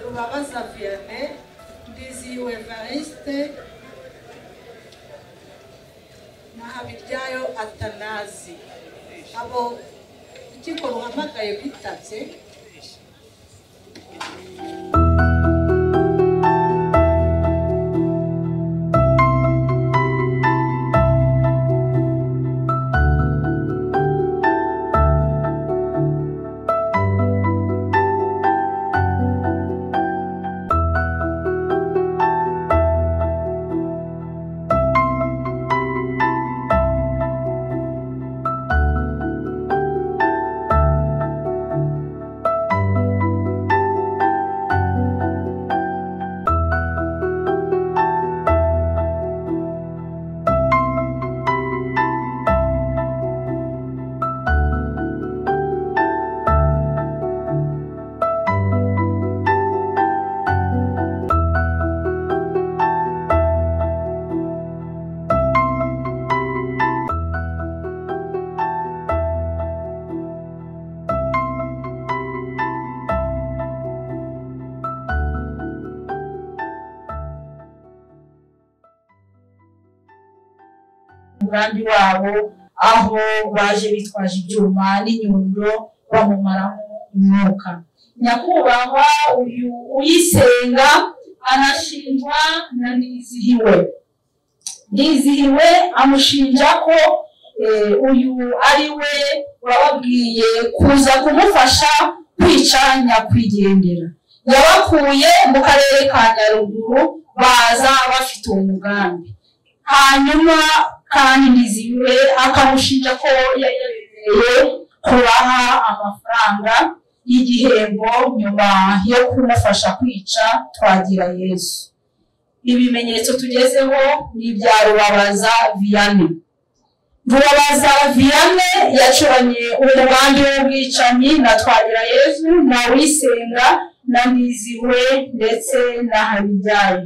rubabaza vianney ndizihiwe evariste na habiryayo atanazi abo urukiko ruhamagaye bitabye umugambi wabo aho baje bitwaje ibyuma n'inyundo bamumaramo umwuka nyakubahwa uyu uyisenga arashingwa na nizihiwe ndizihiwe amushinja ko eh, uyu ari we wababwiye kuza kumufasha kwica nyakwigendera yabakuye mu karere ka nyaruguru baza bafite uwo mugambi hanyuma kandi niziwe akamushinja ko yari yabemereye kubaha amafaranga y'igihembo nyuma yo kumufasha kwica twagira yesu ibimenyetso tugezeho ni ibya rubabaza viyane rubabaza viyane yacuranye umugambi w'ubwicanyi na twagira yesu na wisenga na niziwe ndetse na habijyayo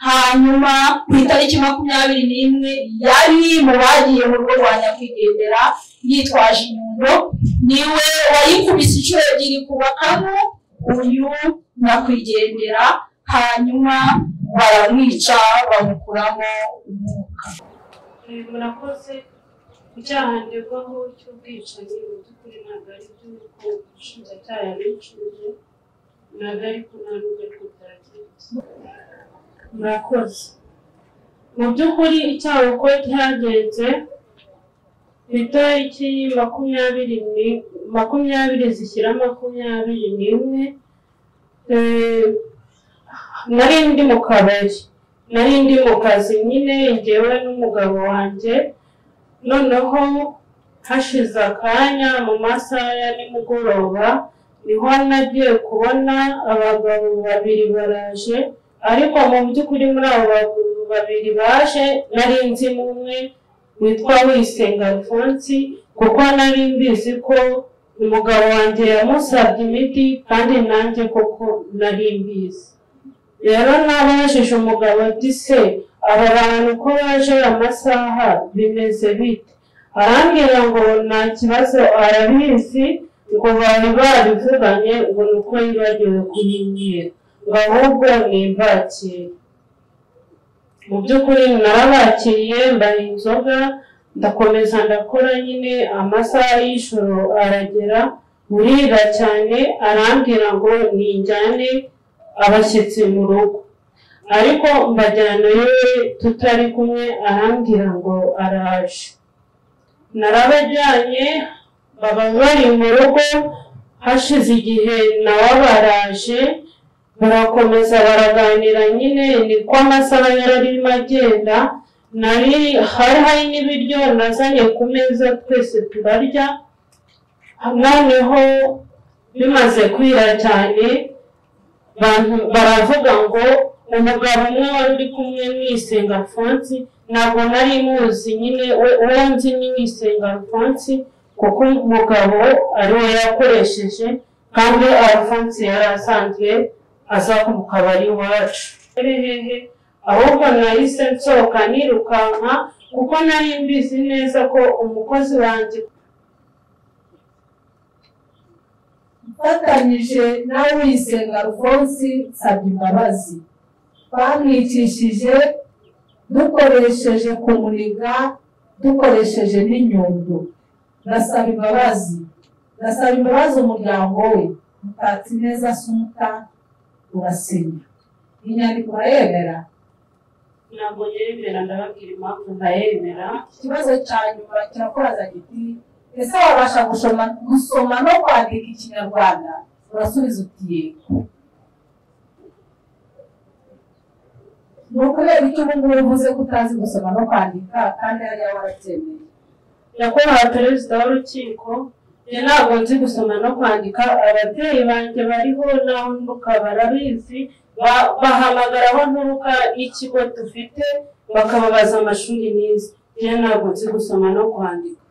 hanyuma ku itariki makumyabiri n'imwe yari mu bagiye mu rugo rwa nyakwigendera yitwaje inyundo niwe wayikubise inshuro ebyiri ku bakamo uyu nyakwigendera hanyuma baramwica bamukuramo umwuka murakoze icyaha ndegwaho cy'ubwicanyi mu by'ukuri ntabwo ari byo kuko umushinjacyaha yabicuje ntabwo ari ko nta n'ubwo ariko byagenze murakoze mu by'ukuri icyaha uko cyagenze ku itariki makumyabiri ni makumyabiri zishyira makumyabiri n'imwe eh, nari ndi mu kabari nari ndi mu kazi nyine njyewe n'umugabo wanjye noneho hashize akanya mu masaha ya nimugoroba niho nagiye kubona abagabo babiri baraje ariko mu by'ukuri muri abo bagabo babiri baje nari nzi n'umwe witwa wisenga alphonse kuko nari mbizi ko umugabo wanjye yamusabye imiti kandi nanjye koko nari mbizi rero nabajije umugabo ati se aba bantu ko baje amasaha bimeze bite arambwira ngo nta kibazo arabizi ngo bari barivuganye ngo ni uko yibagiwe kuyinyera ngo ahubwo nimbakire mu by'ukuri narabakiriye mbaha inzoga ndakomeza ndakora nyine amasaha y'ijoro aragera burira cyane arambwira ngo ninjyane abashyitsi mu rugo ariko mbajyana yewe tutari kumwe arambwira ngo araje narabajyanye baba bari mu rugo hashize igihe nawe baraje barakomeza baraganira nyine niko amasaha yari arimo agenda nari hari hari n'ibiryo nazanye ku meza twese turarya noneho bimaze kwira cyane bantu- baravuga ngo umugabo umwe wari uri kumwe mwisenga alphonse ntabwo nari muzi nyine we- uwo nzi ni mwisenga alphonse kuko umugabo ari we yakoresheje kandi alphonse yari asanzwe aza mu kabari iwacu hehehe ahubwo nahise nsohoka nirukanka kuko nari mbizi neza ko umukozi wanjye mfatanyije na Uwisenga Alphonse nsabye imbabazi bamwicishije dukoresheje kumuniga dukoresheje n'inyundo ndasaba imbabazi ndasaba imbabazi umuryango we mutatsi neza sumuta urasenya inyandiko urayemera ntabwo yemera ndababwira impamvu ntayemera ikibazo cya nyuma kirakoraza giti ese wabasha gushoma gusoma no kwandika ikinyarwanda urasubiza uti yego ni ukubera icyo ubu ngubu uvuze ko utazi gusoma no kwandika kandi hariya warabyemeye nyakubahwa perezida w'urukiko njye ntabwo nzi gusoma no kwandika ababyeyi banjye bariho naho nturuka barabizi Ba- bahamagara aho nturuka n'ikigo dufite bakababaza amashuri nize njye ntabwo nzi gusoma no kwandika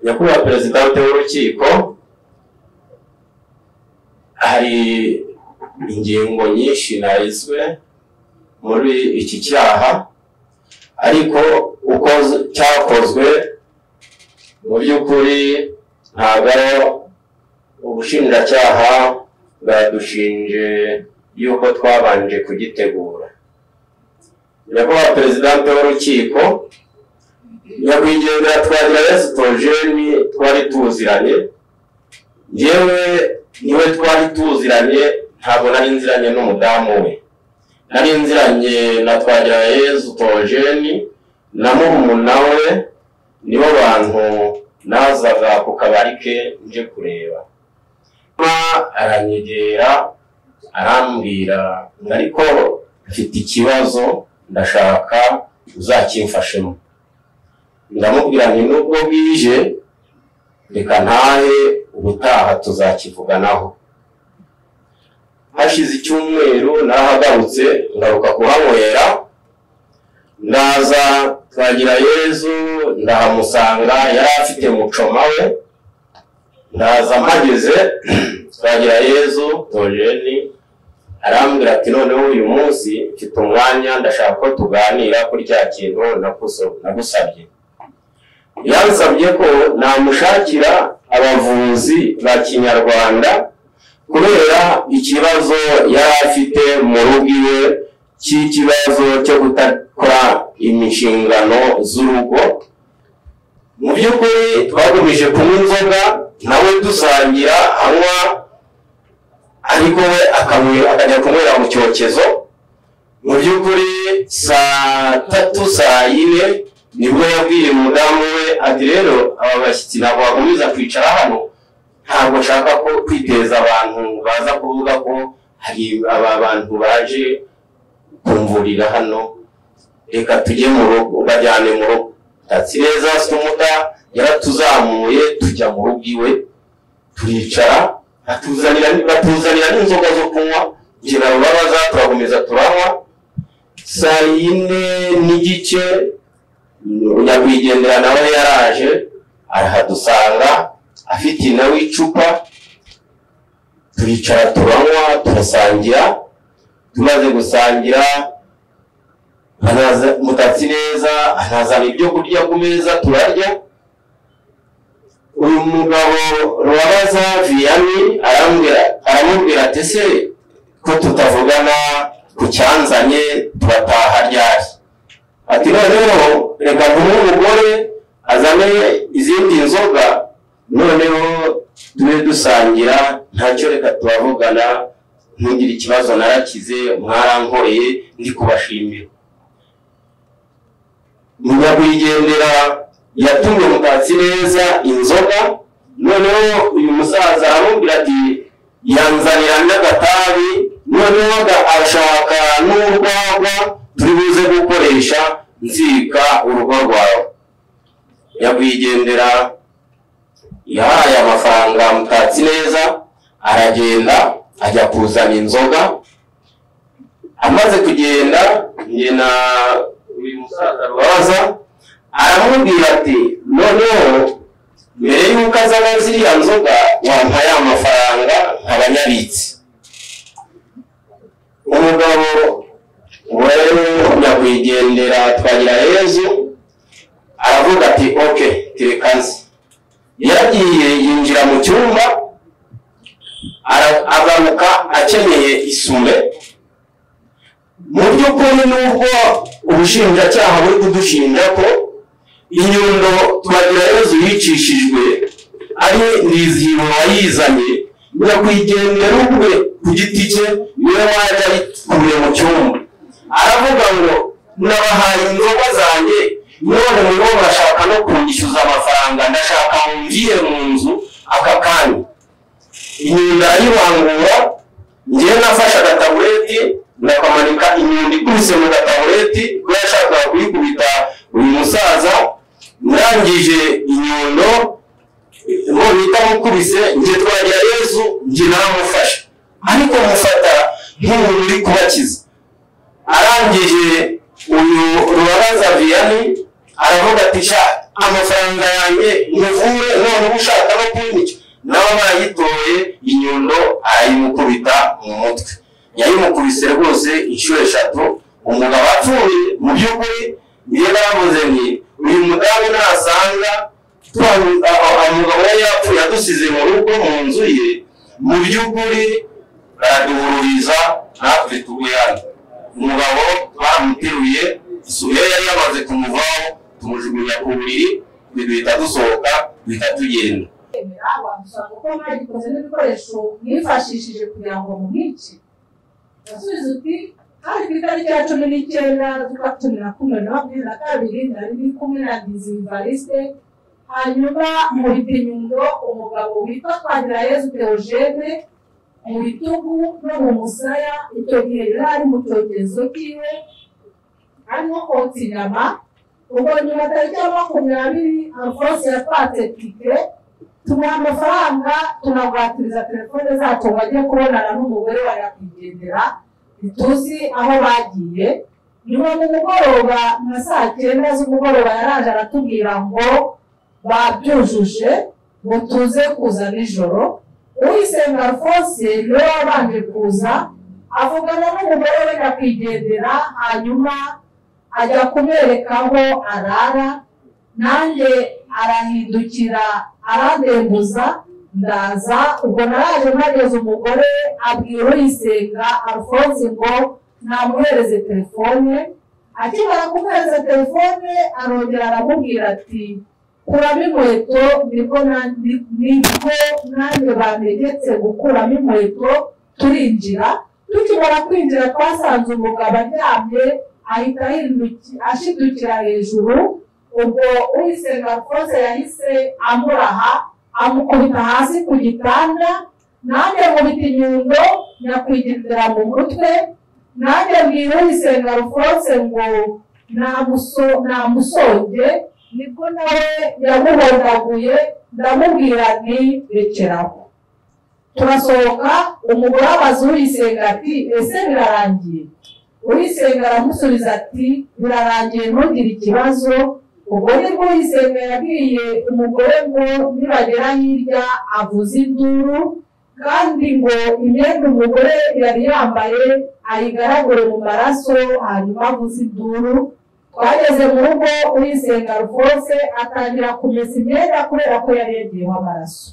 nyakubahwa perezidante w'urukiko hari ingingo nyinshi narizwe muri iki cyaha ariko uko z- cyakozwe mu by'ukuri ntabwo ubushinjacyaha bwadushinje y'uko twabanje kugitegura nyakubahwa perezidante w'urukiko nyakwigendera twagira yesu tojeni twari tuziranye yewe niwe twari tuziranye ntabwo nari nziranye n'umudamu we nari nziranye na twagira yesu tojeni na murumuna we nibo bantu nazaga ku kabari ke nje kureba Ma aranyegera arambwira ngo ariko mfite ikibazo ndashaka uzakimfashemo ndamubwira nti nubwo bwije reka ntahe ubutaha tuzakivuganaho hashize icyumweru nahagarutse ngaruka kuhanywera ndaza twagira yezu ndahamusanga yari afite mucoma we ndaza mpageze twagira yezu tojeni arambwira ati noneho uyu munsi mfite umwanya ndashaka ko tuganira kuri cya kintu nakuso- nagusabye yansabye ko namushakira abavuzi ba kinyarwanda kubera ikibazo yari afite mu rugo iwe cy'ikibazo cyo kudakora imishingano z'urugo mu by'ukuri twagumije kunywa inzoga nawe dusangira anywa ariko we akanywera- akajya kunywera mu cyokezo mu by'ukuri saa tatu saa yine nibwo yabwiye umudamu we ati rero aba bashyitsi ntabwo bakomeza kwicara hano ntabwo nshaka ko kwiteza abantu baza kuvuga ko hari aba bantu baje kumvurira hano reka tujye mu rugo bajyane mu rugo tatsi neza sumuta yaratuzamuye tujya mu rugo iwe turicara atuzanira batuzanira n'inzoga zo kunywa ngira babaza turakomeza turanywa saa yine n'igice nyakwigendera nawe yaraje arahadusanga afite nawe icupa turicara turanywa turasangira tumaze gusangira anaza- mutatsi neza anazana ibyo kurya ku meza turarya uyu mugabo rubabaza viyani arambwira aramubwira ati ese ko tutavugana ku cyanzanye turataha ryari ati noneho reka duhe umugore azane izindi nzoga noneho tube dusangira ntacyo reka turavugana ntugire ikibazo narakize mwarankoreye ndi kubashimira nyakwigendera yatumye mutatsi neza inzoga noneho uyu musaza aramubwira ati yanzanira n'agatabi noneho aga- ashaka n'urwagwa turi buze gukoresha nzika urugo rwawe nyakwigendera yahaye amafaranga mutatsi neza aragenda ajya kuzana inzoga amaze kugenda njye na uyu musaza rubaza aramubwira ati noneho mbere y'uko azana ziriya nzoga wampa ya mafaranga nkaba nyabitse umugabo we nyakwigendera twagira yezu aravuga ati oke tireka nzi yaragiye yinjira mu cyumba ara- agaruka akeneye isume mu by'ukuri nubwo ubushinjacyaha buri kudushinja ko inyundo twagirayezu yicishijwe ari nizihiro wayizanye nyakwigendera ubwe ku giti cye niwe wajya ayikuye mu cyumba aravuga ngo nabahaye inzoga zanjye none nibo bashaka no kunyishyuza amafaranga ndashaka ngiye mu nzu aka kanya inyundo arayibangura ngewe nafashe agatabureti ndakamanika inyundo ikubise mu gatabureti kuko yashakaga kuyikubita uyu musaza ndangije inyundo ngo bita mukubise njye twagira yezu njye naramufashe ariko mufata nk'umuntu uri kubakiza arangije uyu rubabaza viyani aravuga ati sha amafaranga yanjye muvure none uba ushaka no kunyica nawe bayitoye inyundo arayimukubita mu mutwe yayimukubise rwose inshuro eshatu umugabo apfuye mu by'ukuri niyo baravuze ni uyu mudamu nasanga twa- aho umugabo yari yapfuye adusize mu rugo mu nzu ye mu by'ukuri baraduhururiza natwe tuguye hano umugabo twamuteruye isuye yari yamaze kumuvaho tumujugunya ku buriri duhita dusohoka duhita tugenda bamushaka ko mwagikoze n'ibikoresho mwifashishije kugira ngo mumwice urasubiza uti hari ku itariki ya cumi n'icyenda z'ukwa cumi na kumwe na makumyabiri na kabiri nari ndi kumwe na dizivariste hanyuma mubita inyundo umugabo witwa twagirayezu theogene mu bitugu no mu musaya icyo gihe yari ari mu cyogezo kiwe arimo kotsa inyama ubwo nyuma tariki ya makumyabiri alfonse yatwatse tike tumuha amafaranga tunagwatiriza telefone zacu ngo ajye kubonana n'umugore wa nyakwigendera ntituzi aho bagiye nyuma mu mugoroba nka saa cyenda z'umugoroba yaraje aratubwira ngo babyujuje ngo tuze kuza nijoro uyisenga alphonse niwe wabanje kuza avugana n'umugore we nyakwigendera hanyuma ajya kumwereka aho arara nanjye arahindukira arandembuza ndaza ubwo naraje mpageze umugore abwira uyisenga alphonse ngo namuhereze telefone akimara kumuhereza telefone arongera aramubwira ati kuramo inkweto nibwo na- ni- nibwo nanjye bantegetse gukuramo inkweto turinjira tukimara kwinjira twasanze umugabo aryamye ahita ahinduki- ashidukira hejuru ubwo uyisenga rwose yahise amuraha amukubita hasi ku gitanda nanjye nkubita inyundo nyakwigendera mu mutwe nanjye mbwira uyisenga rwose ngo namuso- namusonge nibwo nawe yamuhondaguye ndamubwira nti rekeraho turasohoka umugore abaza uyisenga ati ese birarangiye uyisenga aramusubiza ati birarangiye ntugire ikibazo ubwo nibwo uyisenga yabwiye umugore ngo nibagera hirya avuze induru kandi ngo imyenda umugore yari yambaye ayigaragure mu maraso hanyuma avuze induru twageze mu rugo uyisenga rwose atangira kumesa imyenda kubera ko yari yagiyeho amaraso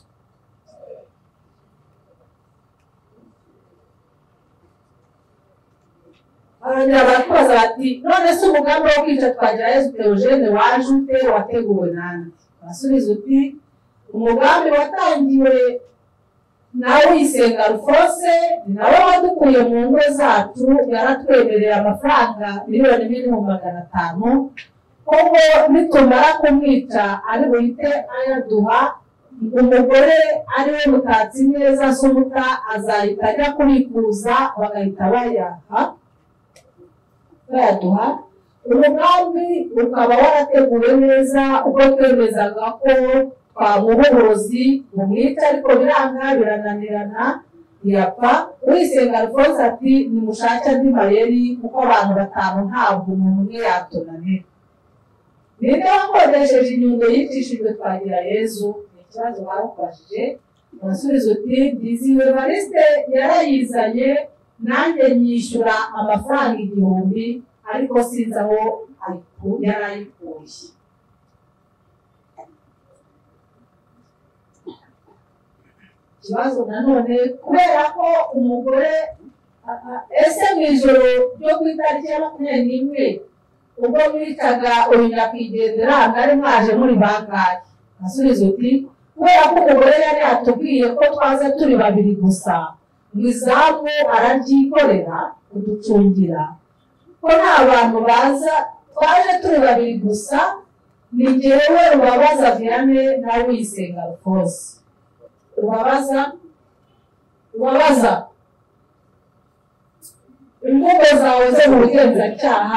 barongera barakubaza bati none se umugambi wo kwica twagira yezu teogene waje ute wateguwe nande basubiza uti umugambi watangiwe na uyisenga rufose ni nawe wadukuye mu ngo zacu yaratwemereye amafaranga miliyoni imwe n'ibihumbi magana atanu kuko nitumara kumwica ari buhite ayaduha umugore ari we mutatsi neza somuta azahita ajya kubikuza bagahita bayaha bayaduha umugambi ukaba warateguwe neza ubwo twemezaga ko twamuha uburozi bumwica ariko biranga birananirana yapfa uyisenga alphonse ati nimushake andi mayeri kuko abantu batanu ntabwo umuntu umwe yatunanira ninde wakodesheje inyundo yicishijwe twagira yezu ni ikibazo barakubajije urasubiza uti dizi vevariste yarayizanye nanjye nyishyura amafaranga igihumbi ariko sinzi aho ayiku- yari ayikuye ikibazo nanone kubera ko umugore a- a- ese mu ijoro ryo ku itariki ya makumyabiri n'imwe ubwo mwitaga uyu nyakwigendera mwari mwaje muri bangahe asubiza uti kubera ko umugore yari yatubwiye ko twaza turi babiri gusa ngo izamu arabyikorera kuducungira ko nta bantu baza twaje turi babiri gusa ni jyewe rubabaza viane nawe uyisenga rwose ubabaza ubabaza imvugo zawe zo mu bugenzacyaha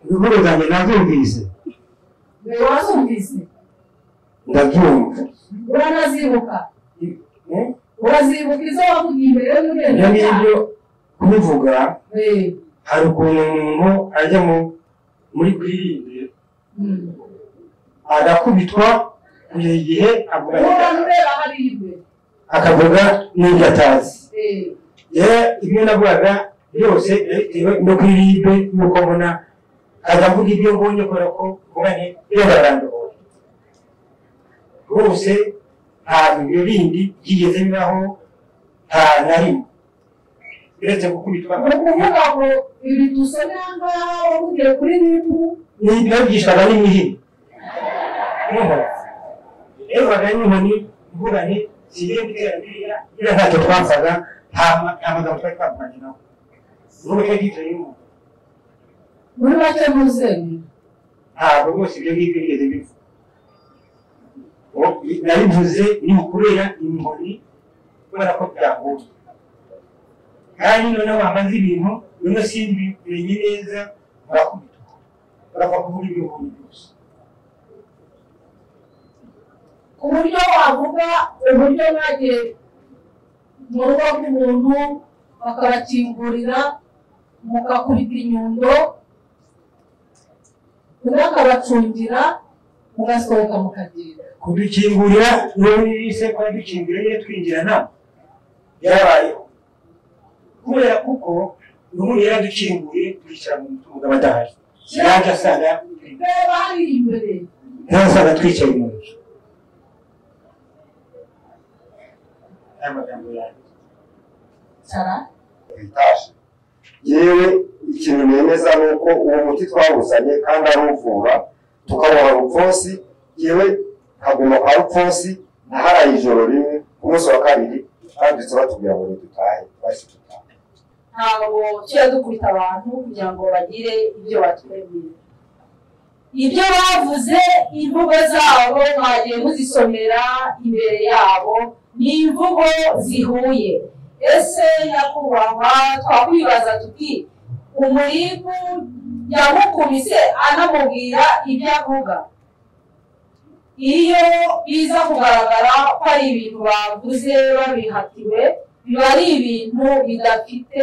inkuru zanjye nazumvise we wazumvise ndabyumva uranazibuka Eh? urazibuka izo wavugiye imbere ibyo y'ubugenzacyaha ngibyo kubivuga we hari ukuntu umuntu ajya mu- muri kwirinde mm. agakubitwa buri gihe avuga uhoraho ureba hariya imbere akavuga n'ibyo atazi Eh, rero ibyo navugaga byose bitewe no kwiribe n'uko mbona nkajya mvuga ibyo mbonye kubera ko mvuga nti iyo barandohoye rwose nta ibyo bindi byigeze bibaho nta na rimwe uretse gukubitwa ni ukuvuga ngo ibi dusomye aha ngaha wavugiye kuri ribu ntibyabwishwaga n'imihini n'inkoni rebaga n'inkoni mvuga nti sigiye gutera biriya biriya ntacyo twapfaga nta ma- nta magambo twari twavuganye nawe n'ubu cyo gitoye umuntu muri make ntuzemye ntabwo rwose ibyo ngibyo bigeze biva nabivuze ni ukubera inkoni kubera ko byagoye kandi noneho wamaze ibintu bino simbimenye neza murakubita urapfa kuvuga ibyo ubonye byose ku buryo wavuga uburyo mwagiye mu rugo rw'umuntu bakabakingurira mugakubita inyundo undi akabacungira mugasohoka mukagenda kudukingurira n'ubundi yise ko yadukingurira iyo twinjira ntabwo yarabayeho kubera kuko n'ubundi yaradukinguriye twicara mu mugabo adahari yaje asanga reba hariya imbere ntasaga twicaye mu nzu aya magambo yanjye cara bitashe yewe ikintu nemeza ni uko uwo muti twawuzanye kandi aruvura tukawuha rupfonsi yewe kaguma kwa rupfonsi ntaharaye ijoro rimwe ku munsi wa kabiri twanditse batubwira ngo ntidutahe twahise dutaha ntabwo tujya dukubita abantu kugira ngo bagire ibyo batwemera ibyo bavuze imvugo zabo mwagiye muzisomera imbere yabo ni imvugo zihuye ese nyakubahwa twakwibaza tuti umurimu yamukubise anamubwira ibyo avuga iyo biza kugaragara ko ari ibintu bavuze babihatiwe biba ari ibintu bidafite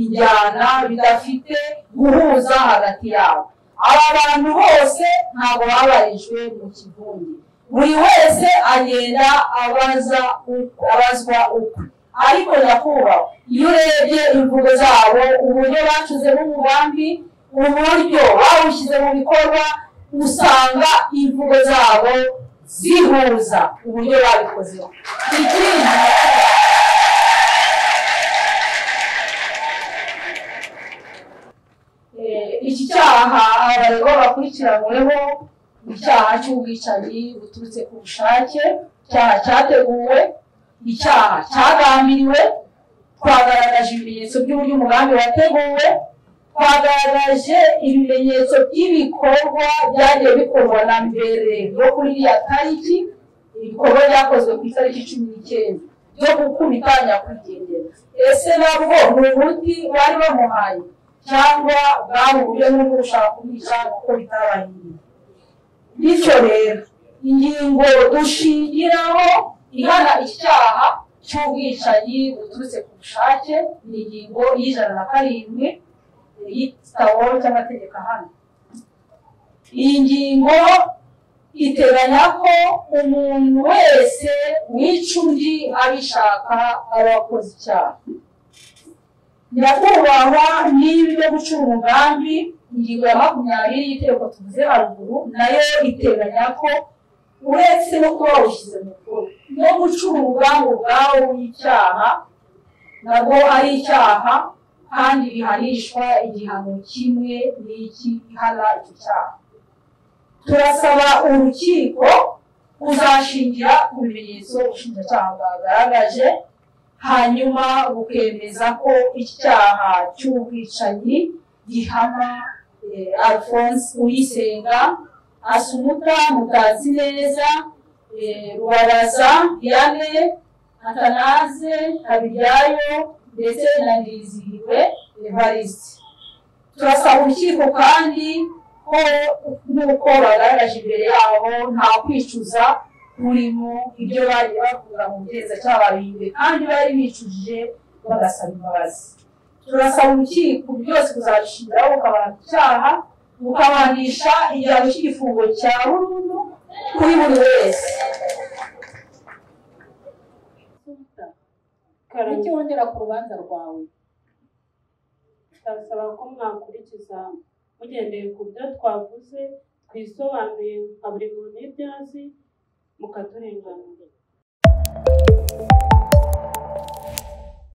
injyana bidafite guhuza hagati yabo aba bantu bose ntabwo babarijwe mu kivunge buri wese agenda abaza ukwe- abazwa ukwe ariko nyakubahwa iyo urebye imvugo zabo uburyo bacuzemo umugambi uburyo bawushyize mu bikorwa usanga imvugo zabo zihuza uburyo babikozeho ikindi Eh, iki cyaha abaregwa bakurikiranyweho ni icyaha cy'ubwicanyi buturutse ku bushake icyaha cyateguwe icyaha cyagambiriwe twagaragaje ibimenyetso by'uburyo umugambi wateguwe twagaragaje ibimenyetso by'ibikorwa byagiye bikorwa na mbere yo kuri iriya tariki ibikorwa byakozwe ku itariki cumi n'icyenda byo gukubita nyakwigendera ese nabwo ni umuti bari bamuhaye cyangwa bwari uburyo bwo gushaka kumwica kuko bitabahiriye bityo rero ingingo dushingiraho ihana icyaha cy'ubwicanyi buturutse ku bushake ni ingingo y'ijana na karindwi y'igitabo cy'amategeko ahana iyi ngingo iteganya ko umuntu wese wica undi abishaka aba akoze icyaha nyakubahwa n'ibi byo gucura umugambi ingingo ya makumyabiri y'iteko tuvuze haruguru nayo iteganya ko uretse no kuba wawushyize mu bikorwa no gucura umugambi ubwawo w'icyaha nabwo ari icyaha kandi bihanishwa igihano kimwe n'iki ihana icyo cyaha turasaba urukiko kuzashingira ku bimenyetso ubushinjacyaha bwagaragaje hanyuma bukemeza ko icyaha cy'ubwicanyi gihama eh, alphonse uyisenga asumuta mutazi neza eh, rubaraza yane atanaze habiryayo ndetse na ndizihiwe evariste turasaba urukiko kandi ko nk'uko bagaragaje imbere yabo nta kwicuza kurimo ibyo bari bavuga mu bugenzacyaha babihimbye kandi bari bicujije bagasaba imbabazi turasaba urukiko byose kuzabishingiraho bukabana ku cyaha bukabanisha igihano cy'igifungo cya burundu kuri buri wese karame wongera ku rubanza rwawe ndasaba ko mwakurikiza mugendeye ku byo twavuze twisobanuye nka buri muntu ibyo azi mukaturenganura